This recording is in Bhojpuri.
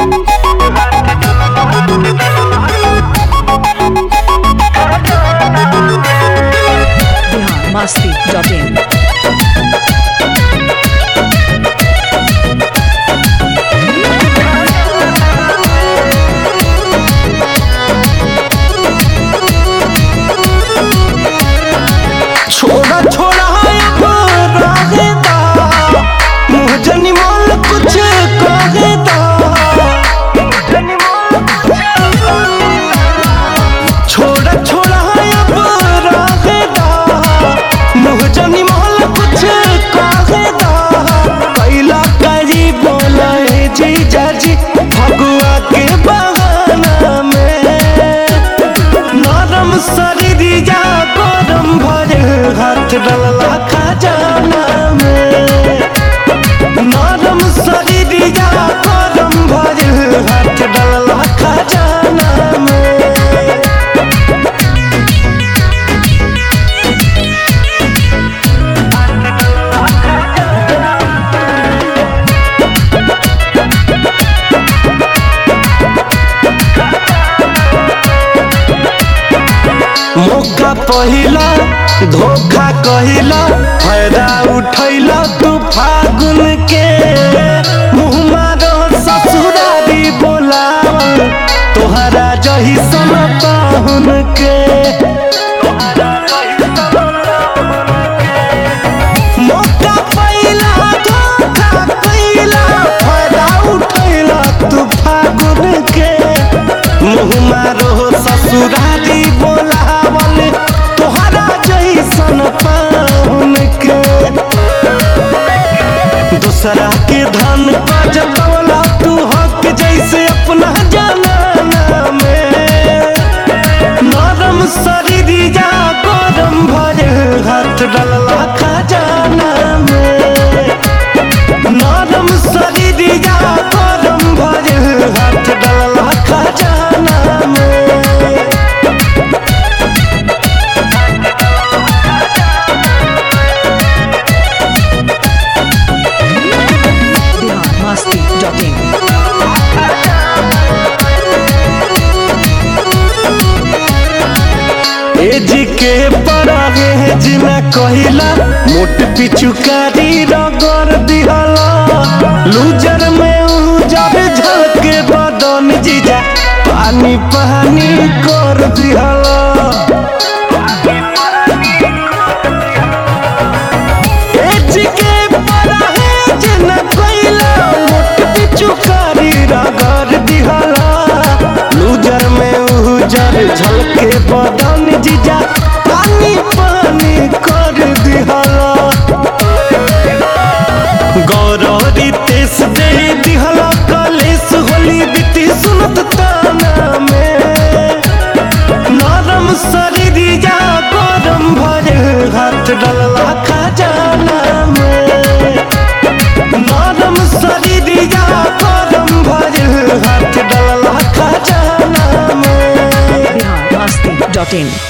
बिहार मस्ती डॉट इन छोड़ा छोड़ा अब रहेदा मुँह जनी मोल कुछ कहेदा छोड़ा छोड़ा अब रहेदा मुँह जनी मोल कुछ कहेदा कैला करी बोला है जीजा जी फगुआ के बहाना में नरम शरीरिया गरम भरे हाथ डलला खजाना में नरम शरीरिया गरम भरे हाथ डलला खजाना में मौका पहिला धोखा कहिला फायदा उठैला तू फागुन के मुँह मारो ससुरारी बोलावल तोहरा जही सन पाहुन के मौका पहिला धोखा कहिला फायदा उठैला तू फागुन के मुँह मारो ससुरारी बोलावल तोहरा जैसन पाहुन के दूसरा के धन का जतवला तू हक जैसे अपना जाना में नरम शरीरिया गरम भरे हाथ डलला खजाना में नरम शरीरिया गरम भरे हाथ डलला खजाना में बिहार मस्ती डॉट इन एज के परागे जिना कहिला मोट पिचुकारी रगड़ दिहला लूजर में उजर झलके बदन जीजा पानी पानी कर दिहला एज के परागे जिना कहिला मोट पिचुकारी रगड़ दिहला लूजर में उजर झलके बदन जीजा पानी पानी कर दिहला गौरवरी तेस दे दिहला कलेस होली बीती सुनत ताना में नरम शरीरिया गरम भरे हाथ डलला खजाना में नरम शरीरिया गरम भरे हाथ डलला खजाना में बिहार मस्ती डॉट इन